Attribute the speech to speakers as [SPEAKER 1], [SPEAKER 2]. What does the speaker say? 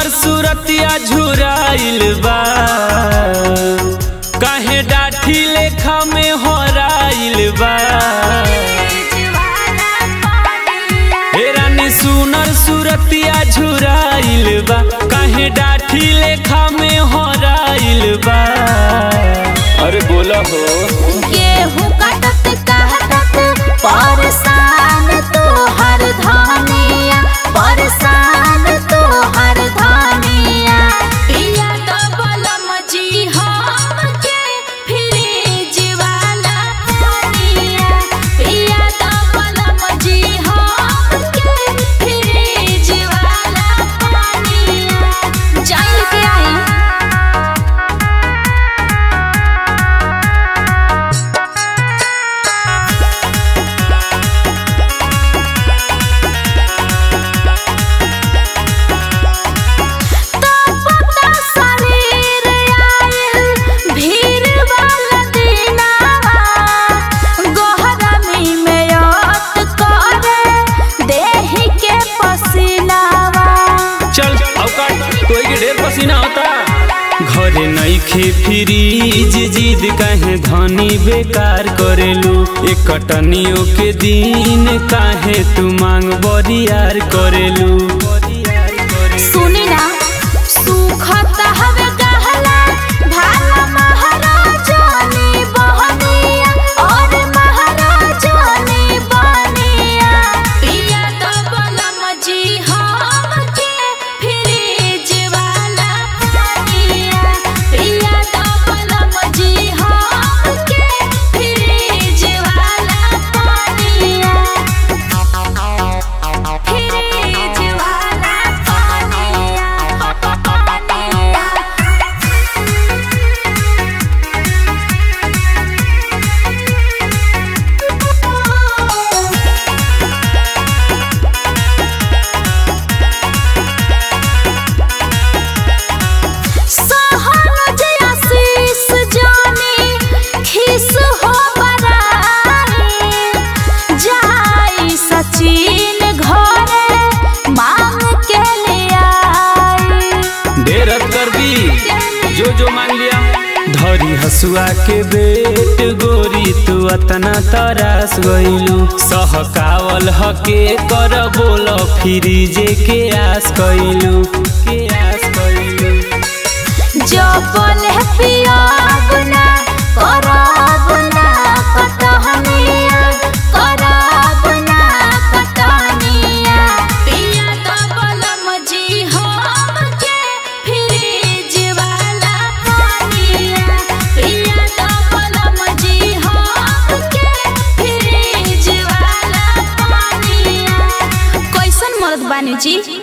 [SPEAKER 1] सुनर सूरतिया झुराइल बा काहे डाठी लेखा में होराइल बा हे रानी सुनर सूरतिया झुराइल बा काहे डाठी लेखा में होराइल बा अरे बोला हो
[SPEAKER 2] गेहूं काटत काटत परेशान तो हर धानिया परेशान तो हर धानिया पिया तो बलम जी हम के फ्रिज वाला पानिया पिया तो बलम जी हम के फ्रिज वाला पानिया जाई के आई तपता शरीर आयल भीड़ वाला दिनावा गहरमी में याद करे देहि के पसीनावा
[SPEAKER 1] चल अवकाश तोई के ढेर पसीना होता घरे नईखे फ्रीज जिद काहे धनी बेकार करेलू एक कटनियों के दिन काहे तू मांग बरियार करेलू
[SPEAKER 2] सुनी ना सुखत हवे गहला भाला महाराजनी बहनिया और महाराजनी बनिया पिया तो बलम जी हम के फ्रिज वाला पानिया पिया तो बलम जी हम के फ्रिज वाला पानिया फ्रिज वाला पानिया पानिया सहन जया शीस जानी खिस हो बराई जाई सचिन घरे मांग के ले आई
[SPEAKER 1] ढेर कर दी जो जो मांग लिया धरी हसुआ के बेट गोरी तू अतना तरास गइलू सहकावल हके कर बोल फ्रीजे के आस कइलू के आस कइलू
[SPEAKER 2] जबल पियाब ना कराब ना कटहनिया कराब ना कटहनिया पिया तो बलम जी हम के फ्रिज वाला पानिया पिया तो बलम जी हम के फ्रिज वाला पानिया कैसन मर्द बानी जी